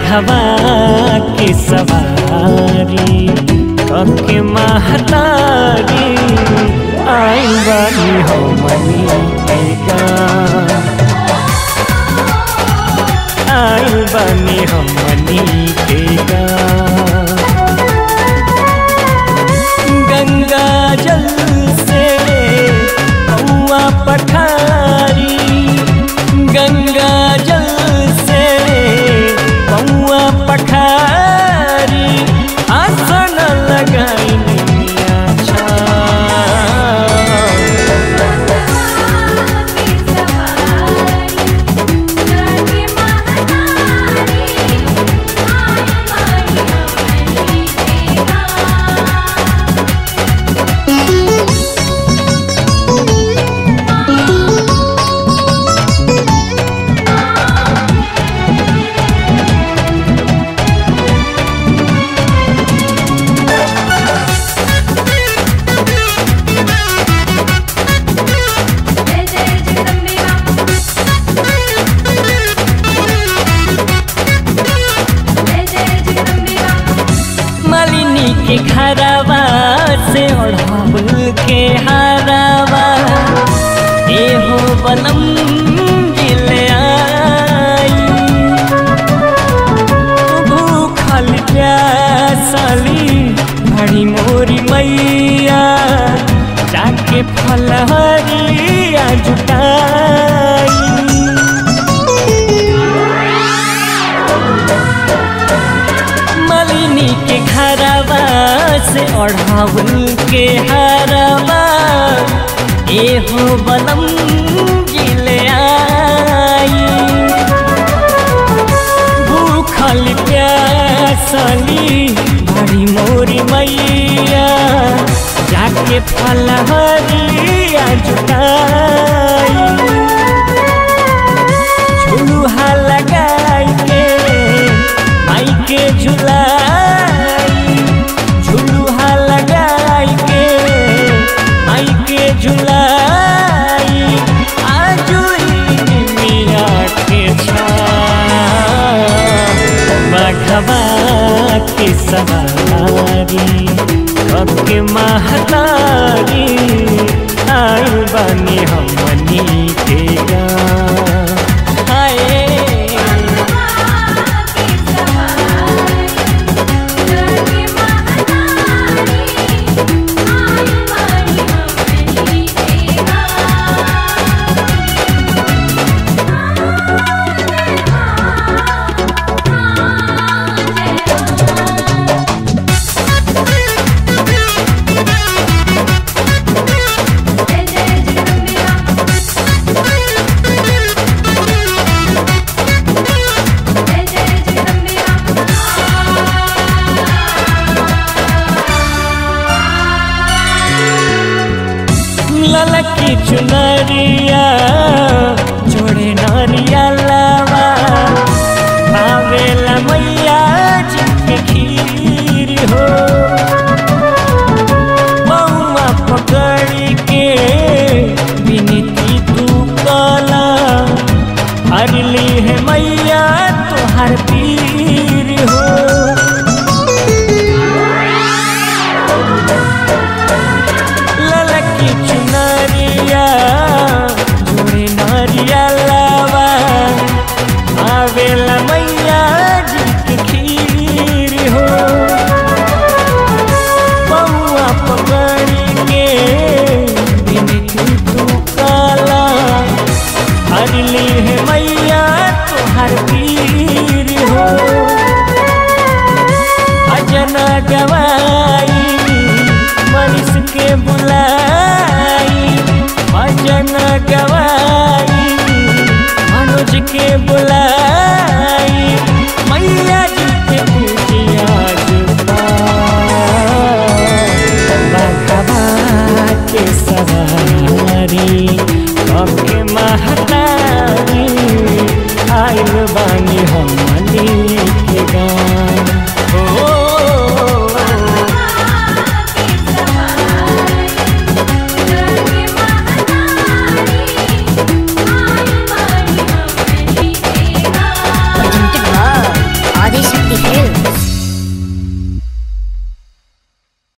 बघवा के सवारी कके महतारी आइल बानी हमनी के गाँव आइल बानी हमनी के गाँव गंगा जल से कौआ पठारी गंगा जल से कौआ पठारी आसन लगाई निमिया छाव। जय जय जगदम्बे जय जय जगदम्बे मालिनी के घरवा से ओढ़ावल के हारावा एहो बनम जिले आई भूखल प्यासली भड़ी मोरी मैया जाके फलहरिया जुटाई मलिनी के घरवा से ओढ़ावल के हरवा एहो बनम जिले आई भूखल प्यासली बड़ी मोरी मैया जाके फलहरिया जुटाई झुलुहा लगाई के माई के झुलाई झुलुहा लगाई के माई के झुलाई आजू ही मिया के छाव। बघवा के सवारी कके महतारी आइल बानी हमनी के गाँव हाय जय जय जगदम्बे जय जय जगदम्बे ललकी चुनरिया जोड़े नरिया लावा भावेला मैया जी के खीर हो मौआ पकड़ के विनती तू कला हरली है मैया तुहार पीर हो ललकी चुनरिया जोड़े नरिया लावा आवेला मैया जी के खीर हो बउआ पकड़ के बिनती तू काला हरली है मैया तुहार पीर हो भजन गवाई मनीष के बुलाई भजन गवाई मनोज के बुलाई